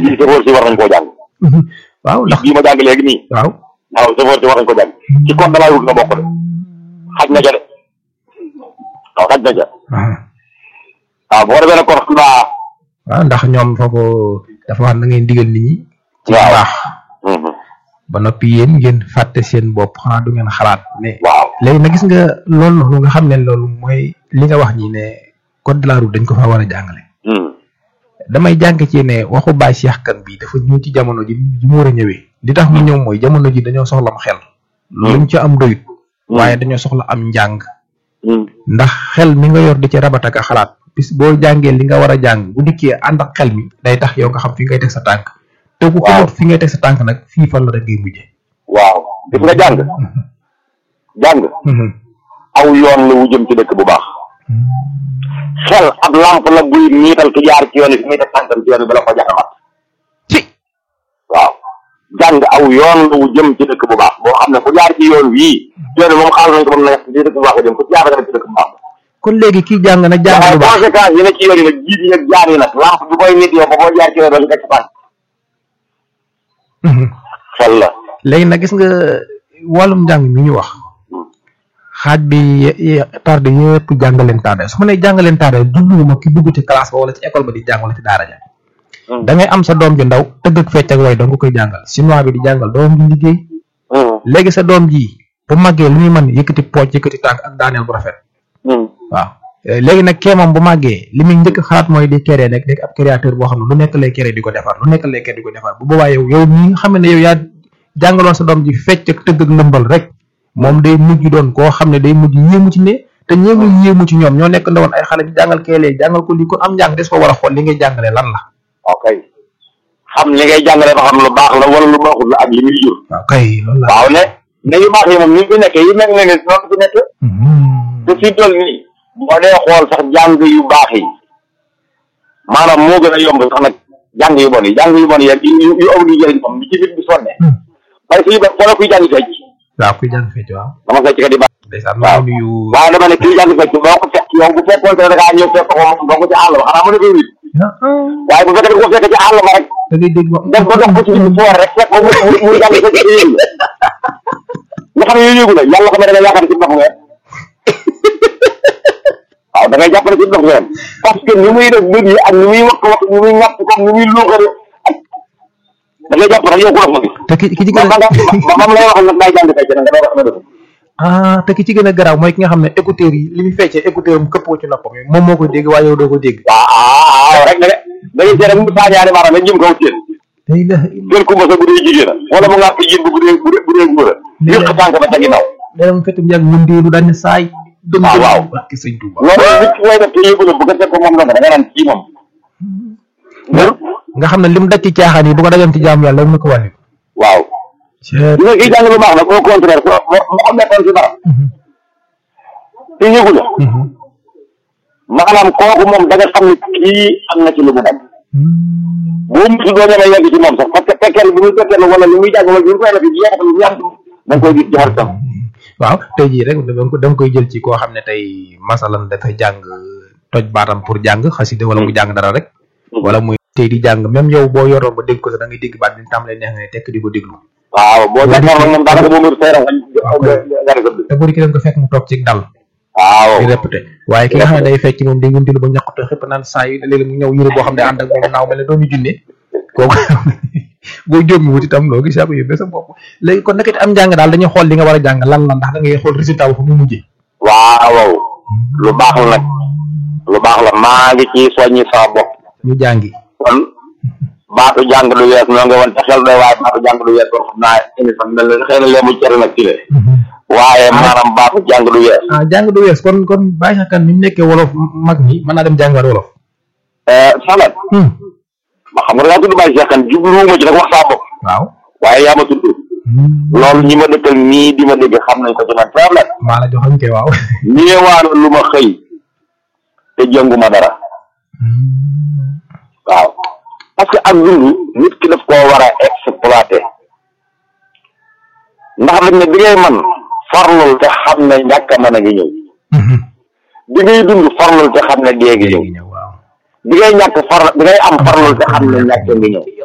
bii sëfoor si war nañ koo jàng waaw ndax bii ma jàng léegi nii waaw waaw sëfoor si war nañ ko jàng ci code de la route nga bokk de xaj na ca de waaw xaj na ca waaw boo defee nag kon xam naa waaw ndax ñoom foofu dafa wax na ngeen digal nit ñi ci Waaw. baax ba noppi yéen ngeen fàtte seen bopp xanaa du ngeen xalaat ne waaw léegi nag gis nga loolu noonu nga xam ne loolu mooy li nga wax ñi ne code de la route dañ ko fa war a jàngale damay jàng ci ne waxu Baye Cheikh Kane bi dafa ñëw ci jamono ji ji mu war a ñëwee li tax mu ñëw mooy jamono ji dañoo soxla am xel luñ ci am doyut waaye dañoo soxla am njàng ndax xel mi nga yor di ci rabat ak a xalaat bis boo jàngee li nga war a jàng bu dikkee ànd ak xel mi day tax yow nga xam fi ngay teg sa tànk te ku xamut fi ngay teg sa tànk nag fii fan la rek ngay mujje waaw gis nga jàng jàng aw yoon la wu jëm ci dëkk bu baax xel ab lamp la buy niital ki jaar ci yoon yi fi muy teg tànkam ci yoon yi bala ko jaxamat ci waaw jàng aw yoon la wu jëm ci dëkk bu baax boo xam ne ku jaar ci yoon wii yoon wi moom xaaral nañ ko ba mu nekk ci dëkk bu baax la jëm ku ci jaar rek ci dëkk bu baax kon léegi kii jàng na jàng waaye bu baax conséquence yi ne ci yoon yi nag jiit yi nag jaar yi nag lamp bi koy nit yow ba boo jaar ci yoon doo ci teg sa tànk xel la léegi nag gis nga wàllum njàng mi ñu wax xaaj bi ye- ye- tardé yëpp jàngaleen tardé su ma nee jàngaleen tardé jubluwuma ki dugg ci classe ba wala ci école ba di jàng wala ci daara ja da ngay am sa doom ju ndaw tëgg ak fecc ak way dong nga koy jàngal chinois bi di jàngal doom ji liggéey léegi sa doom ji bu màggee lu muy mën yëkkati pooj yëkkati tànk ak daaneel bu rafet waaw Eh, léegi nag kee moom bu màggee li muy njëkk xalaat mooy di créer nekk nekk ab créateur boo xam ne lu nekk lay créer di ko defar lu nekk lay créer di ko defar bu boobaa yow yow mi nga xam ne yow yaa jàngaloon sa doom ji fecc ak tëgg ak lëmbal rek moom day mujj doon koo xam ne day mujj yéemu ci ne te ñeemu yéemu ci ñoom ñoo nekk ndawoon ay xale bi jàngal keelee jàngal ko lii kon am njàng des ko war a xool li ngay jàngale lan la ok xam li ngay jàngale ba xam lu baax la wala lu baaxul la ak li muy jur waaw kay loolu la waaw ne ne yu baax yi moom ni mu fi nekkee yu mel ne ne noonu fi nekk te fi toll nii boo dee xool sax jàng yu baax yi maanaam moo gën a yomb sax nag jàng yu bon yi jàng yu bon yi yu yu yu amul yu jëriñ moom li ci nit bi sonne parce que ba xoolal kuy jàng fecc waaw kuy jàng fecc waaw dama fecc ka di baax ndeysaan waaw. maa ngi nuyu waaye dama ne kuy jàng fecc boo ko fekk yow bu fekkoon te da ngaa ñëw fekk ko moom doo ko ci àll ba xanaa mën a koy wit ah ah waaye bu fekkee da nga ko fekk ci àll ba rek da ngay dégg def ko dox ko ci biir foor rek fekk ko mu mu mu jàng fecc te yëngu nga xam ne yooyu yëngu la yàlla xam ne da nga yaakaar ne ci ndox ngeen waaw da ngay jàpp ne ci ndox ngeen parce que ni muy def bët yi ak ni muy wax wax ni muy ñàpp comme ni muy luuxare da ngay jàpp rek yow ku dox nga gis te ki ki ci gën ba a nga ba mam lay wax nag day jàng fecc nag nga door a xam ne def ah te ki ci gën a garaaw mooy ki nga xam ne écouteur yi li muy feccee écouteur am këppoo ci noppam yi moom moo koy dégg waaye yow doo ko dégg waaw waaw rek da nga da ngay seet rek mu saañaani maanaam nga jëm kaw seen la ilaha illa gën kumba sa bu dee jigéen a wala mu ngaa ko jën bu bu dee bu dee bu dee góor a yëq tànk ba ca ginnaaw day dem fekk mu yàgg mu ndiiru daal ne saay dem waaw waaw. ak sëñ Touba loolu nit ki koy def te yëgu la bu ko fekk moom la nga da nga naan kii moom nga xam ne lim daj ci caaxaan yi bu ko dajoon ci jaamu yàlla mu ko wàññi waaw Ceet. li nga kii jàng lu baax nag au contraire ko mu am nekkoon ci dara te yëgu la maanaam kooku moom da nga xam ne kii am na ci lu mu nekk boo mutu doo ñemee yegg ci moom sax parce que fekkee bi muy fekkee wala li muy jàng wala li muy koy def yi yéex lu ñu am da nga koy gis ci xaritam waaw tey jii rek dama ko dama koy jël ci koo xam ne tey masalan dafay jàng toj baatam pour jàng xasida wala mu jàng dara rek wala muy tey di jàng même yow boo yoroon ba dégg ko sax da ngay dégg baat bi tàmbalee neex ngay tekk di ko déglu waaw boo jàkkaarloo moom daanaka boo mënut seeram nga nga te bu dikkee ko fekk mu toog ci dal waaw di répété waaye ki nga xam ne day fecc moom day wundilu ba ñàkkute xëpp naan saa yi léeg-léeg mu ñëw yëre boo xam ne ànd ak moom naaw mel ne doomu junne kooku boo jóomi wut itam loo gis yaa ko yóbbee sa bopp léegi kon nag it am njàng daal dañuy xool li nga war a jàng lan la ndax da ngay xool résultat bu fa mu mujjee waaw lu baax la nag lu baax la maa ngi ci soññi sama bopp ñu jàngi kon baatu jàng lu wees noo nga woon te xel doy waaye baatu jàng lu wees kon xam naa émission mel na xëy na lee mu cere nag ci le waaye maanaam baatu jàng lu wees ah jàng du wees kon kon bàyyi xel kan ni mu nekkee wolof mag mi mën naa dem jàngiwaat wolof salat ma xam nga da ngaa tudd bàyyi seexan jubluwuma ci nag wax saa bopp waaw waaye yaa ma tudd loolu ñi ma dëkkal nii di ma dégg xam nañ ko ci man salat maa la joxoon ke waaw ñeewaana lu ma xëy te jënguma dara waaw parce que ak dund nit ki daf koo war a exploité ndax dañ ne bi ngay man farlul te xam ne ñàkk a mën a ngi ñëw bi ngay dund farlul te xam ne dee ngi ñëw ñëw waaw bi ngay ñàkk far bi ngay am farlul te xam ne ñàkk a ngi ñëw